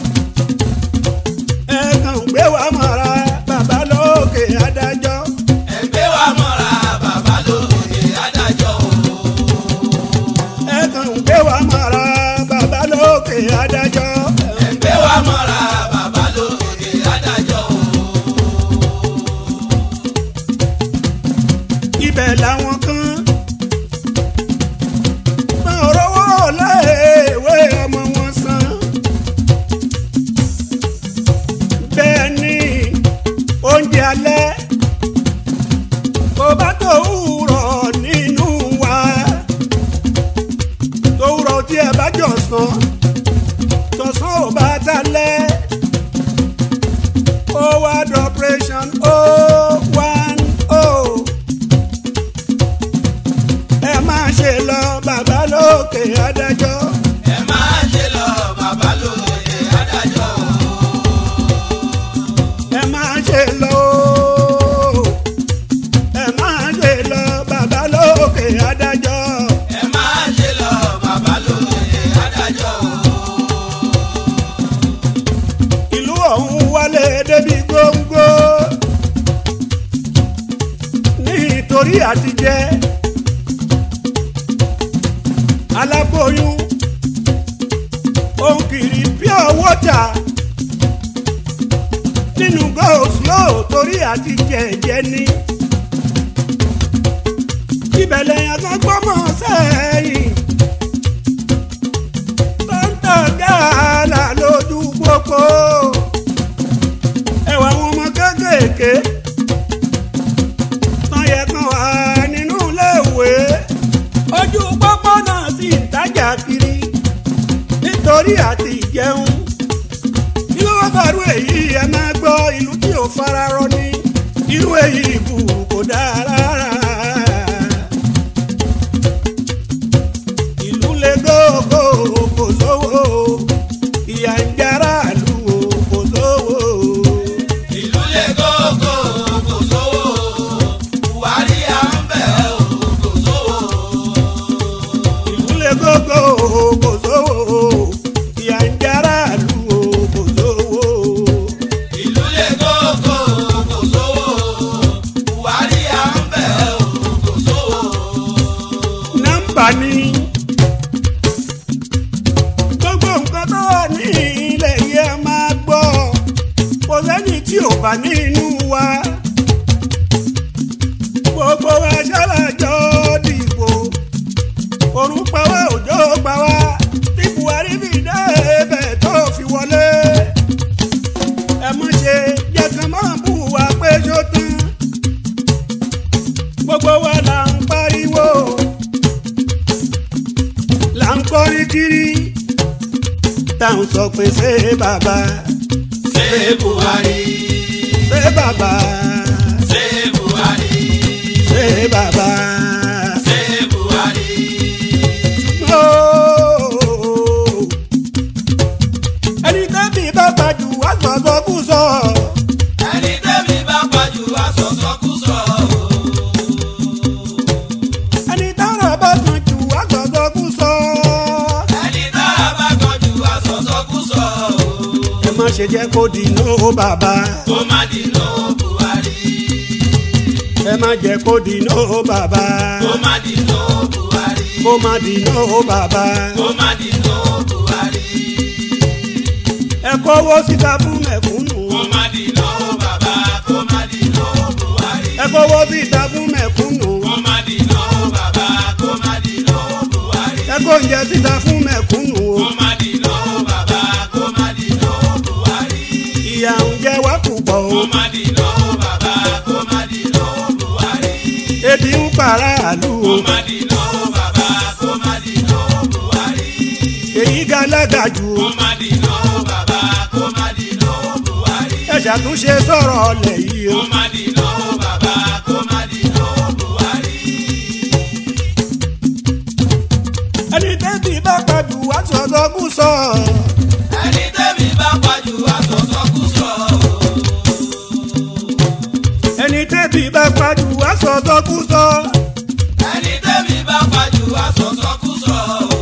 ẹ kàn ń gbé wa mọ́ra bàbá lókè adájọ́ ẹgbẹ́ wa mọ́ra bàbá lóye adájọ́ o. ẹ kàn ń gbé wa mọ́ra bàbá lókè adájọ́ ẹgbẹ́ wa mọ́ra bàbá lóye adájọ́ o. ibẹ̀ làwọn kan máa rówó léèwé ọmọ wọn san bẹ́ẹ̀ ni oúnjẹ alẹ́ kò bá tó wúrọ̀ nínú wa tó wúrọ̀ tí ẹ bá jọ sàn tọ̀sán ò bá talẹ́ ó wá dọ̀pẹ̀ṣọ̀n ó one oh ẹ máa ṣe lọ bàbá lókè adájọ́ ẹ máa ṣe lọ bàbá lóye adájọ́ o. ẹ máa ṣe lọ ooo. ẹ máa ṣe lọ bàbá lókè adájọ́ ẹ máa ṣe lọ bàbá lóye adájọ́ o. ìlú ọ̀hún wálé débi góńgó nítorí àtijẹ́ aláboyún òun kiri pure water nínú go-slow torí àtijẹ́ jẹ́ ní ibẹ̀lẹ̀ yẹn kan gbọ́mọ̀ sẹ́yìn tọ́ńtọ̀ gààlà lójú pópó ẹwà àwọn ọmọ kéékèèké tán yẹ kan wà nínú iléèwé ojú pópó náà sì ń tajà kiri nítorí àti ìjẹun irú ọ̀fàrú èyí ẹ máa gbọ́ ìlú tí ò fararọ ní irú èyí kù kò dáa rárá. ìlú lè gógó kò sówó ìyà ń jára lù ó kò sówó. ìlú lè gógó kò sówó buhari à ń bẹ̀ ọ́ kò sówó. ìlú lè gógó kò sówó ìyà ń jára lù ó kò sówó. ìlú lè gógó kò sówó buhari à ń bẹ̀ ọ́ kò sówó. nọ́mbà ni gbogbo nǹkan tó wà ní ilẹ̀ yẹn máa gbọ́ kò sẹ́ni tí ò bá nínú wa gbogbo wa ṣàlàjọ dìbò òrùn pa wá òjò pa wá tí buhari fi dé ibẹ̀ tó fi wọlé ẹ mọ̀ ṣe jẹ́ kán máa bù wá pé ṣó tán gbogbo wa là ń pariwo là ń kọrin kiri tá à ń sọ pé ṣé bàbá ṣé buhari ṣé bàbá ṣé buhari ṣé bàbá. ṣé buhari. Ooo. ẹni tẹ́bí bá gbajù wá sọ̀sọ̀ kú sọ ẹni tẹ́mi bá pàjù àsọ̀sọ́kùsọ o. ẹni tára bá tàn jù wá sọ̀sọ̀ kú sọ. ẹni tá a bá kọjú àsọ̀sọ́kùsọ o. ẹ má ṣe jẹ́ kó di nóò bàbá kó má dínà buhari. ẹ má jẹ́ kó di nóò bàbá kó má dínà buhari. kó má di nóò bàbá. kó má dínà buhari. ẹ kówó síta fún mẹ̀kúnnù. kó má dínà bàbá kó má dínà buhari. ẹ kówó síta fún mẹ̀kúnnù. kó má dínà bàbá kó má dínà buhari. ẹ kó oúnjẹ síta fún mẹ̀kúnnù. kó má dínà bàbá kó má dínà buhari. ìyà ń jẹ wá púpọ̀ o. kó má dìná bàbá kó má dìná buhari. ebi ń paráàlú kó o má dìná bàbá kó má dìná buhari. èyí galaga jù kó o má dìná bàbá kó má dìná buhari. ẹ ṣàtúnṣe sọ̀rọ̀ ọlẹ̀ yìí o kó má dìná bàbá kó má dìná buhari. ẹni tẹ́bí bá pàjù wá sọ̀tọ̀ kú sọ ẹni tẹ́mi bá pàjù àsọ̀sọ́kùsọ. ẹni tẹ́bí bá pàjù wá sọ̀tọ̀ kú sọ ẹni tẹ́mi bá pàjù àsọ̀sọ́kùsọ.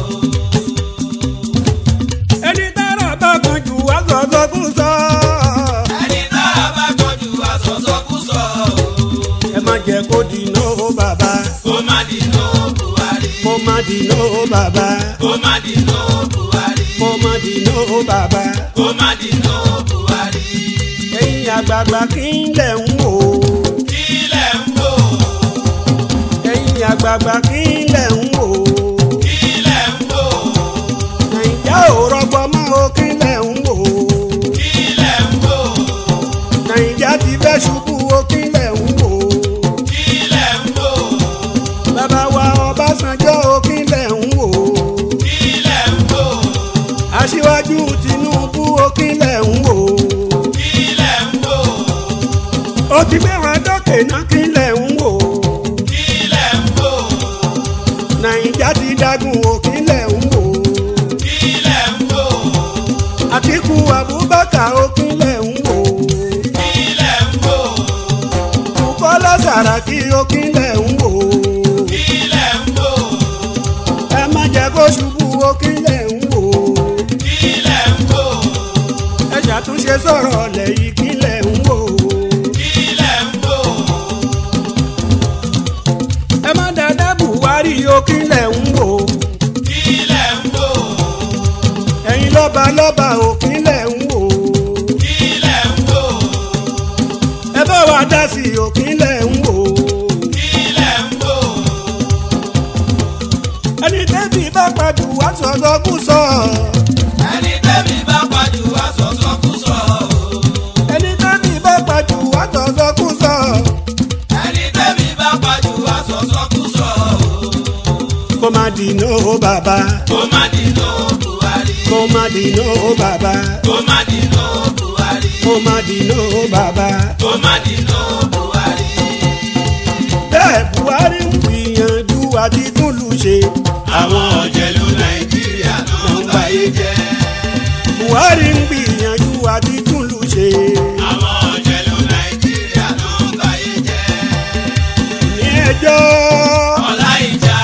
ẹni tára bá pàjù wá sọ̀tọ̀ kú sọ ẹni tára bá kọjú àsọ̀sọ́kùsọ. ẹ má jẹ́ kó dìná o bàbá kó má dìná buhari. kó má dìná o bàbá kó má dìná buhari. kó má dìná o bàbá kó má dìná buhari. ẹ̀yin àgbààgbà kí n lẹ̀ ń wò ó. kílẹ̀ ń wò ẹ̀yin àgbààgbà kí lẹ̀ ń wò ó. kílẹ̀ ń wò nàìjà ò rọgbọ mọ́ o kí lẹ̀ ń wò ó. kílẹ̀ ń wò nàìjà ti fẹ́ ṣubú o kí lẹ̀ ń wò ó. kílẹ̀ ń wò bàbá wa ọbásanjọ́ o kí lẹ̀ ń wò ó. kílẹ̀ ń wò aṣíwájú tinubu o kí lẹ̀ ń wò ó. kílẹ̀ ń wò ó ti gbé wọn dókè náà kí lẹ̀ ń wò ó. kílẹ̀ ń wò nàìjà ti dagun o kí lẹ̀ ń wò ó. kílẹ̀ ń wò àtìkù abubakar o kí lẹ̀ ń wò ó. kílẹ̀ ń wò bukola saraki o kí lẹ̀ ń wò ó. kílẹ̀ ń wò ẹ má jẹ́ kó ṣubú o kí lẹ̀ ń wò ó. kílẹ̀ ń wò ẹ ṣàtúnṣe sọ̀rọ̀ ọ̀lẹ̀ yìí kí lẹ̀ ń wò ó. kílẹ̀ ń wò ẹ má dáadáa buhari o kí lẹ̀ ń wò ó. kílẹ̀ ń wò ẹ̀yin lọ́ba lọ́ba o kí lẹ̀ ń wò ó. kílẹ̀ ń wò ẹ bá wa dá sí i o kí lẹ̀ ń wò ó. kílẹ̀ ń wò ẹni tẹ́bí bá pàjù wá sọ̀sọ̀ kú sọ. ẹni tẹ́mi bá pàjù àsọ̀sọ́kùsọ. ẹni tẹ́bí bá pàjù wá sọ̀sọ̀ kú sọ. ẹni tẹ́mi bá pàjù àsọ̀sọ́kùsọ. kó má dìná o bàbá. kó má dìná buhari. kó má dìná o bàbá. kó má dìná buhari. kó má dìná o bàbá. kó má dìná buhari. bẹ́ẹ̀ buhari ń gbìyànjú àti túlù ṣe. àwọn ọ̀jẹ̀lú nàìjíríà ló ń báyé jẹ́. buhari ń gbìyànjú àti túlù ṣe. àwọn ọ̀jẹ̀lú nàìjíríà ló ń báyé jẹ́. ní ẹjọ́ ọlá ìjà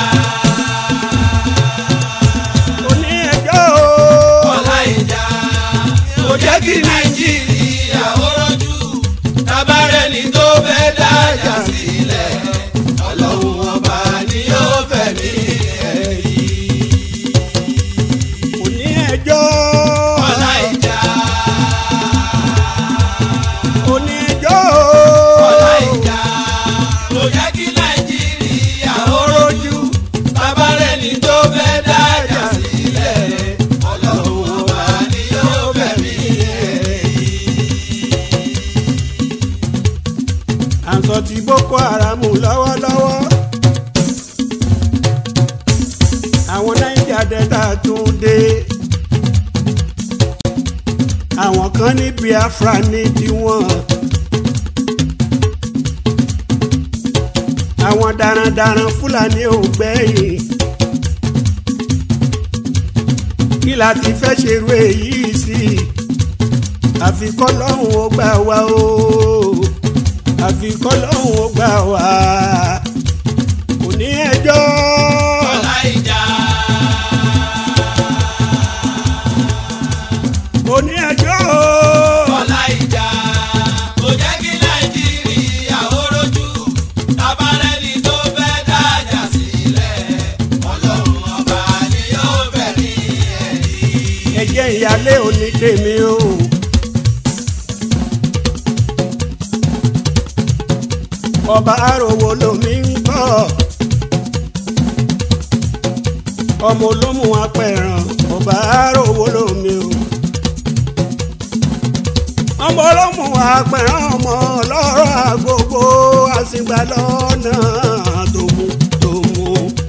oní ẹjọ́ ọlá ìjà kò jẹ́ kí nàìjíríà ó rọ́jú. tabarẹ́ni tó fẹ́ dájà sílẹ̀ ọlọ́run ọba ni yóò fẹ̀mí ẹ̀ yìí. oní ẹjọ́ ọlá ìjà oní ẹjọ́ ọlá ìjà kò jẹ́ kí nàìjíríà ó rọ́jú. tabarẹ́ni tó fẹ́ dájà sílẹ̀ ọlọ́run ọba ni yóò fẹ̀mí ẹ̀ yìí. à ń sọ ti boko haram lọ́wọ́lọ́wọ́ àwọn naija delta tún dé àwọn kan ní biafra ní tiwọn àwọn darandaran fúlàní ò gbẹ̀yìn kí la ti fẹ́ ṣerú èyí sí àfi kọ́lọ́hún ó gbà wá o àfi kọ́lọ́hún ó gbà wá kò ní ẹjọ́ ọlá ìjà kò ní ẹjọ́ ọlá ìjà kò jẹ́ kí nàìjíríà ó rojú tabarẹ́ni tó fẹ́ dájà sílẹ̀ ọlọ́run ọba ni yóò fẹ̀mí ẹ̀ yìí. ẹ̀jẹ̀ ìyálé òní tèmi o. ọba àròwò lomi ń kọ́ ọmọ olómù apẹ̀ràn ọba àròwò lomi o. ọmọ ọlọ́mù àpẹ̀rẹ̀ ọmọ ọlọ́rọ̀ àgbogbo àsìgbà lọ́nà tó mú tó mú.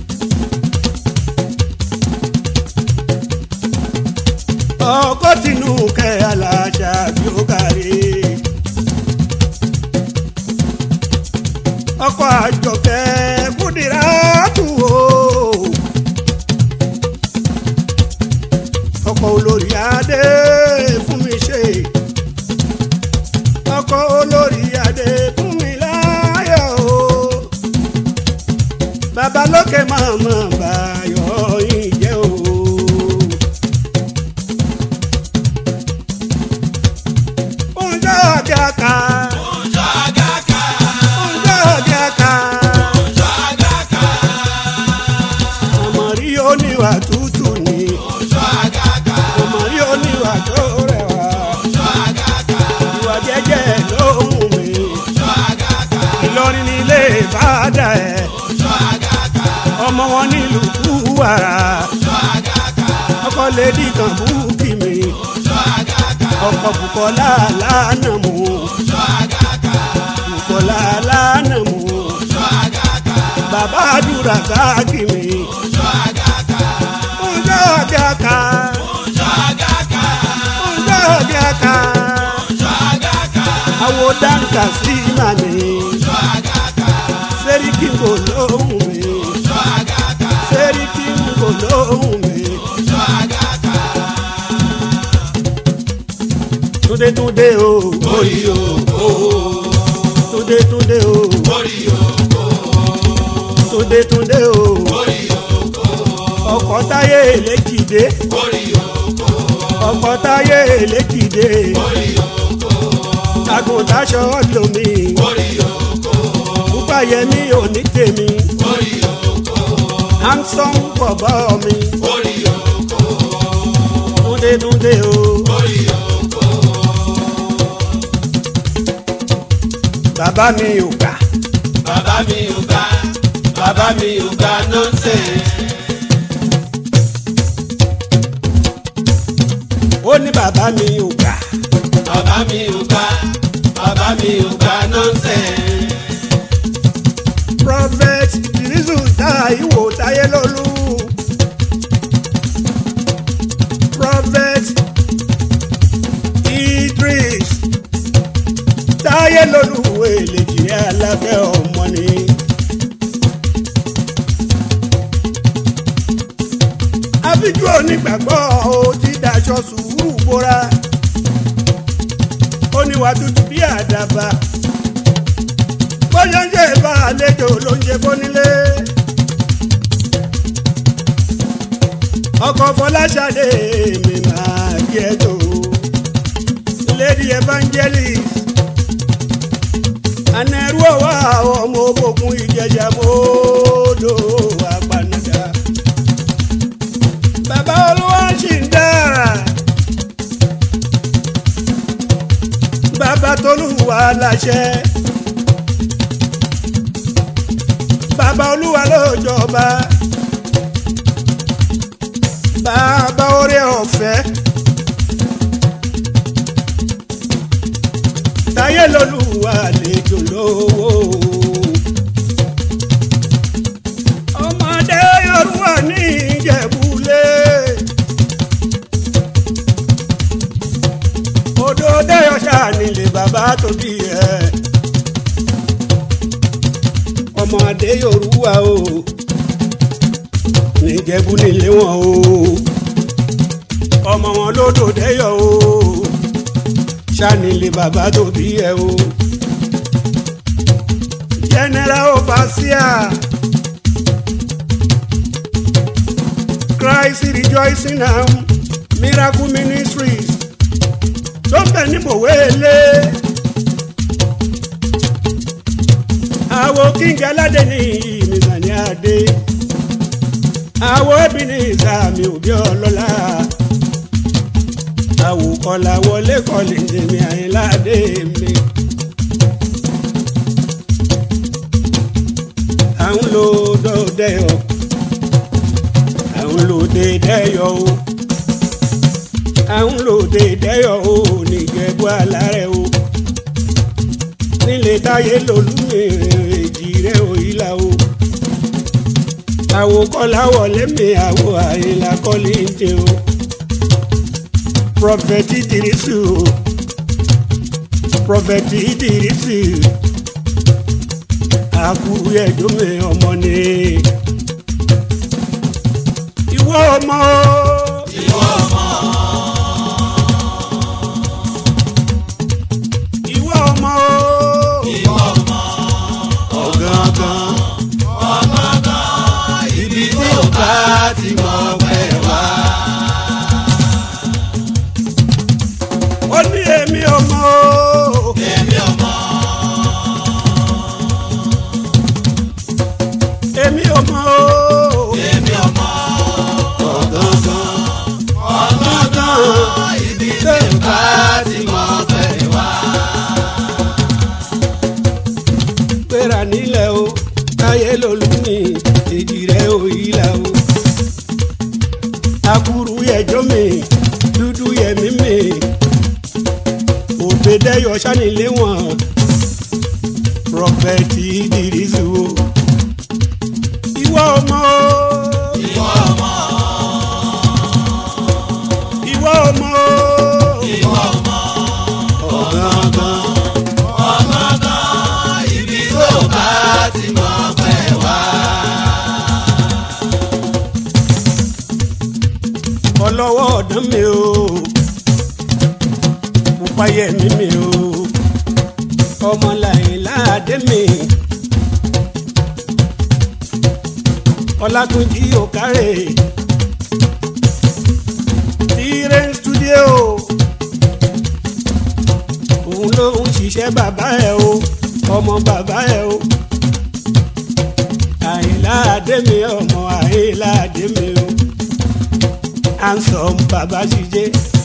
ọkọ̀ tinú kẹ́ aláṣà bí ó kárí. ọkọ̀ àjọkẹ́ kúdìrá tù ó. ọkọ̀ olórí adé fún mi ṣe ọkọ olórí adé fún mi láyọ̀ o bàbá lókè màmá báyọ̀ yìí jẹ́ o. oúnjẹ ọ̀gá ká Oúnjẹ àgàkà, oúnjẹ ọ̀gá ká oúnjẹ àgàkà, àmọ̀rí oníwà tútù ni oúnjẹ àgàkà, àmọ̀rí oníwà tó rẹwà oúnjẹ àgàkà, ìwà jẹ́jẹ́ ló mú mi oúnjẹ àgàkà, Ìlọrin nílé ìbàdà ẹ̀ oúnjẹ àgàkà, ọmọ wọn nílùú kúwàrà. oúnjẹ àgàkà, ọkọ lèdí kan búkì mi oúnjẹ àgàkà, ọkọ Bùkọ́lá lánàá mu oúnjẹ àgàkà, Bùkọ́lá lánàá mu oúnjẹ àgàkà, bàbá àdúrà sáàkì mi oúnjẹ àgàkà, oúnjẹ ọdẹ aka oúnjẹ àgàkà, oúnjẹ ọdẹ aka oúnjẹ àgàkà, àwo dáńkà sí màmí oúnjẹ àgàkà, sẹ́ríkì ń kò lóhùn mi oúnjẹ àgàkà, sẹ́ríkì ń kò lóhùn mi oúnjẹ àgàkà, túndé túndé o orí òkò, túndé túndé o orí òkò, túndé túndé o orí òkò, ọkọ táyé lẹ́kìdé. orí òkò, ọkọ̀ táyé lẹ́kìdé orí òkò, àgùntàṣọ lomi orí òkò, púpàyẹmí òní tèmi orí òkò, handsome bọ̀bọ̀ mi orí òkò, túndétúndé o orí òkò, bàbá mi ò gbà bàbá mi ò gbà, bàbá mi ò gbà nọ́ọ̀sẹ̀. ó ní bàbá mi ò gbà Bàbá mi ò gbà, bàbá mi ò gbà nọ́ọ̀sẹ̀. prophet ìrísù táìwò táyé lólú prophet idris táyé lólú èlèjì alábẹ́ ọmọ ni. àbíjú onígbàgbọ́ ó ti daṣọ sùúrù bóra ó níwà tútù bí àdàbà bóyá ń jẹ́ ìbá àlejò ló ń jẹ bónílé. ọkọ̀ fọláṣadé mi máa kí ẹ tó lady evangelist anẹ́rú ọ̀wá ọmọ òbòkun ìjẹjà mọ́ọ́dọ̀ apanada. bàbá olúwa ṣì ń dára. bàbá tolúwa láṣẹ. bàbá olúwa ló jọba. bàbá orí ọ̀fẹ́. táyé lolúwa àlejò lówó. ọmọdé yorùbá ní ìjẹ̀búlé. odò dẹ́yọ̀ṣà nílé bàbá tó bí ẹ. ọmọdé yorùbá o níjẹ̀bú nílé wọn o ọmọ wọn lódò dẹ́yọ̀ o ṣànílé bàbá tó bí ẹ o. general overseer Christ rejoicing now miracle ministries tó ń bẹ ní bòwélé. àwo kíngẹ aládé ní ìmìsàn ní adé àwo ẹbí ní ìsàmì òbí ọlọ́lá àwòkọ́lá wọlé kọ́lé tèmi àyínládé mi. à ń lo dọ́dẹ́yọ à ń lo dédẹ́yọ o à ń lòdè dẹ́yọ̀ o nìjẹ̀bú alárẹ̀ o nílé táyé lolúmi èjì rẹ̀ ò ìlà o àwo kọ́lá wọlé mi àwo àyìnlá kọ́lé ń jẹ o prọfẹ̀tì dìrísù o prọfẹ̀tì dìrísù àkúrú ẹjọ́ mi ọmọ ni ìwọ ọmọ o. ìwọ ọmọ o. ọ̀gángan ibi tí ò bá ti mọ̀ pẹ́ wá. ó ní èmi ọmọ o. èmi ọmọ èmi ọmọ o. èmi ọmọ ọ̀gángan ibi tí ò bá ti mọ̀ pẹ́ wá. gbéra nílẹ̀ o táyé lolú ní èjì rẹ̀ ò yílà o. akuru yẹjọ́ mi dúdú yẹmí mi òbẹ̀dẹ́yọ sanilé wọn prọfẹ̀tì ìdírísù o. ìwọ ọmọ o. ìwọ ọmọ ìwọ ọmọ o. ìwọ ọmọ ọ̀gángan ọ̀gángan ibi tí ò bá ti mọ̀ pẹ́ wá. ọlọ́wọ́ ọ̀dán mi o pupayẹ mi mi o ọmọlàyìn láàdé mi ọlátúnjí òkárè tire studio òun ló ń ṣiṣẹ́ bàbá ẹ̀ o ọmọ bàbá ẹ̀ o àyìnláàdé mi ọmọ àyìnláàdé mi o handsome baba ṣiṣẹ́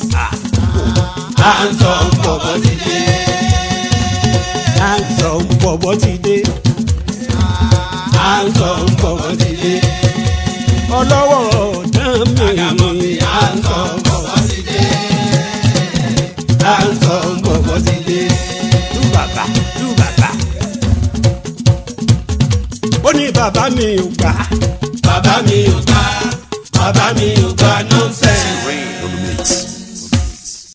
handsome bọ̀bọ̀ ti dé handsome bọ̀bọ̀ ti dé handsome bọ̀bọ̀ ti dé ọlọ́wọ́ ọ̀dán mi handsome bọ̀bọ̀ ti dé handsome bọ̀bọ̀ ti dé tú bàbá tú bàbá ó ní bàbá mi ò gbà bàbá mi ò gbà bàbá mi ò gbà nọ́ńsẹ̀nsì. Rain